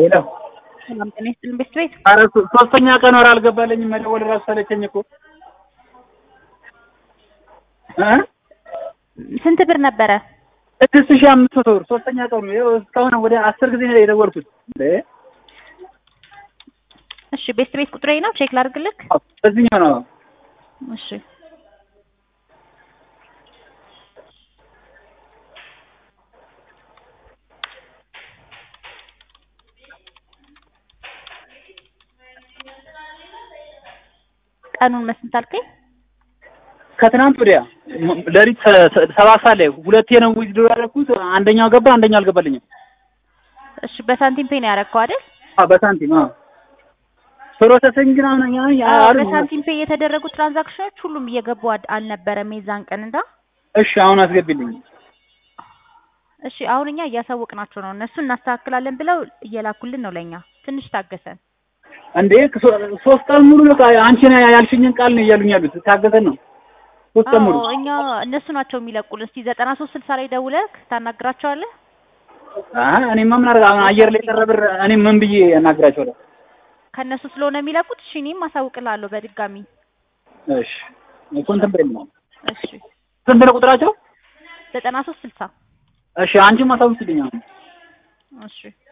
ሄሎ ሰላም ጤና ይስጥልን ቤት ቤት ኧረ ሶ- ሶስተኛ ቀን ወር አልገባልኝም። መደወል እራሱ ሰለቸኝ እኮ እ ስንት ብር ነበረ? ስድስት ሺህ አምስት መቶ ብር ሶስተኛ ቀኑ ይኸው እስካሁን ወደ አስር ጊዜ ነው የደወልኩት። እንዴ እሺ ቤት ቤት ቁጥሬ ነው ቼክ ላድርግልክ። በዚህኛው ነው እሺ ቀኑን መስንት አልከኝ? ከትናንት ወዲያ ም- ሌሊት ሰ- ሰ- ሰባት ሰዓት ላይ ሁለቴ ነው ዊዝድሮ ያደረኩት። አንደኛው ገባ፣ አንደኛው አልገባልኝም። እሺ በሳንቲም ፔ ነው ያደረግከው አይደል? አዎ በሳንቲም አዎ ፕሮሰሲንግ ነው ነው ያ አዎ አሉ። በሳንቲም ፔ የተደረጉ ትራንዛክሽኖች ሁሉም እየገቡ አድ- አልነበረም የዛን ቀን እንዳ እሺ አሁን አስገቢልኝ። እሺ አሁን እኛ እያሳወቅናቸው ነው። እነሱ እናስተካክላለን ብለው እየላኩልን ነው ለእኛ። ትንሽ ታገሰን። እንዴ ሶ- ሶስት ቀን ሙሉ በቃ አንቺ ነው ያልሽኝን ቃል ነው እያሉኝ ያሉት። ታገሰን ነው ሶስት ቀን ሙሉ። አዎ እኛ እነሱ ናቸው የሚለቁልን። እስቲ ዘጠና ሶስት ስልሳ ላይ ደውለህ ታናግራቸዋለህ። አይ እኔማ ምን አደርግ አሁን አየር ላይ ቀረ ብር እኔ ምን ብዬ አናግራቸዋለሁ? ከእነሱ ስለሆነ የሚለቁት እሺ እኔም አሳውቅልሃለሁ በድጋሚ እሺ እኮ እንትን በይል ነው እሺ ስንት ነው ቁጥራቸው? ዘጠና ሶስት ስልሳ እሺ አንቺም አሳውቂልኝ አሁን እሺ